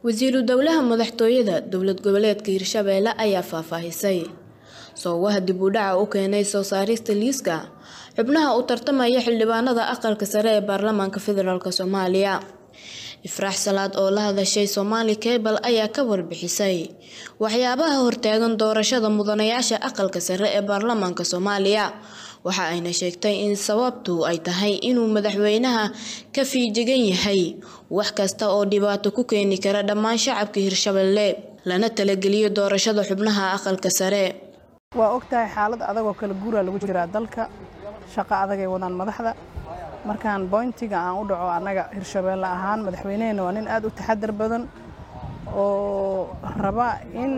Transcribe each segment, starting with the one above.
wasiiru dowlaha madaxtooyada dowlad goboleedka hirshabeelle ayaa faahfaahisay soowaha dib u dhaca u keenay soo saarista liiska xubnaha u tartamaya xildhibaanada aqalka sare ee baarlamaanka federaalk soomaaliya ifraax salaad oo la hadashay soomaali kebal ayaa ka warbixisay waxyaabaha hortaagan doorashada mudanayaasha aqalka sare ee baarlamaanka soomaaliya waxa ayna sheegtay in sababtu ay tahay inuu madaxweynaha ka fiijigan yahay wax kasta oo dhibaato ku keeni kara dhammaan shacabka hirshabelle lana talageliyo doorashada xubnaha aqalka sare waa ogtahay xaalad adagoo kala guuraa lagu jiraa dalka shaqo adagay wadaan madaxda markaan boyntiga aan u dhaco annaga hirshabeelle ahaan madaxweyneheenna waa nin aad u taxadar badan oo raba in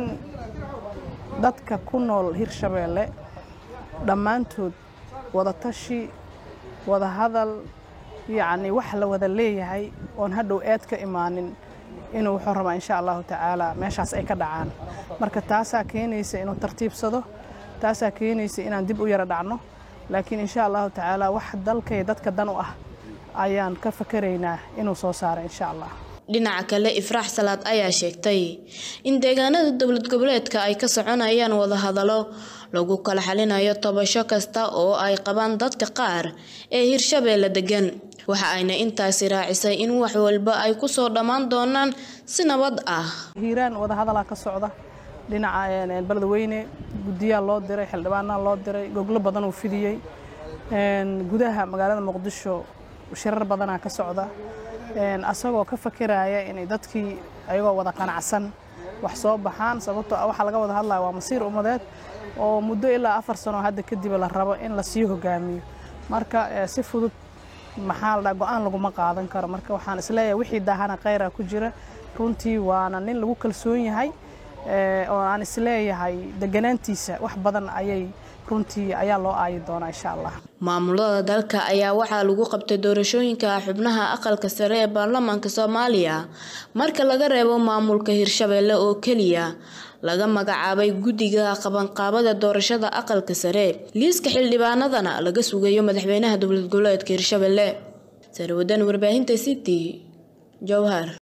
dadka ku nool hirshabeelle dhammaantood wadatashi wada hadal yacni wax la wada leeyahay oon hadhow eed ka imaanin inuu wuxuu rabaa insha allahu tacaala meeshaas ay ka dhacaan marka taasaa keenaysa inuu tartiibsado taasaa keenaysa inaan dib u yara dhacno laakiin insha allahu tacaala wax dalkay dadka dan u ah ayaan ka fakaraynaa inuu soo saaro insha allah dhinaca kale ifraax salaad ayaa sheegtay in deegaanada dowlad goboleedka ay ka soconayaan wadahadalo lagu kala xalinayo tobasho kasta oo ay qabaan dadka qaar ee hirshabeelle degan waxa ayna intaasi raacisay in wax walba ay ku soo dhammaan doonaan si nabad ah hiiraan wadahadalaa ka socda dhinaca beledweyne guddiyaa loo diray xildhibaanaa loo diray goglo badan uu fidiyey gudaha magaalada muqdisho shirar badanaa ka socda asagoo ka fakeraaya inay dadkii ayagoo wada qanacsan wax soo baxaan sababtoo ah waxaa laga wada hadlaya waa masiir ummadeed oo muddo ilaa afar sano hadda kadib la rabo in lasii hogaamiyo marka si fudud maxaa la dhaha go-aan laguma qaadan karo marka waxaan isleeyahay wixii daahana khayra ku jira runtii waana nin lagu kalsoon yahay oo aan isleeyahay deganaantiisa wax badan ayay runtii ayaa loo aayi doonaa insha allah maamulada dalka ayaa waxaa lagu qabtay doorashooyinka xubnaha aqalka sare ee baarlamaanka soomaaliya marka laga reebo maamulka hirshabeelle oo keliya laga magacaabay guddiga qabanqaabada doorashada aqalka sare liiska xildhibaanadana laga sugayo madaxweynaha dowlad goboleedka hirshabeelle sarwadan warbaahinta city jowhar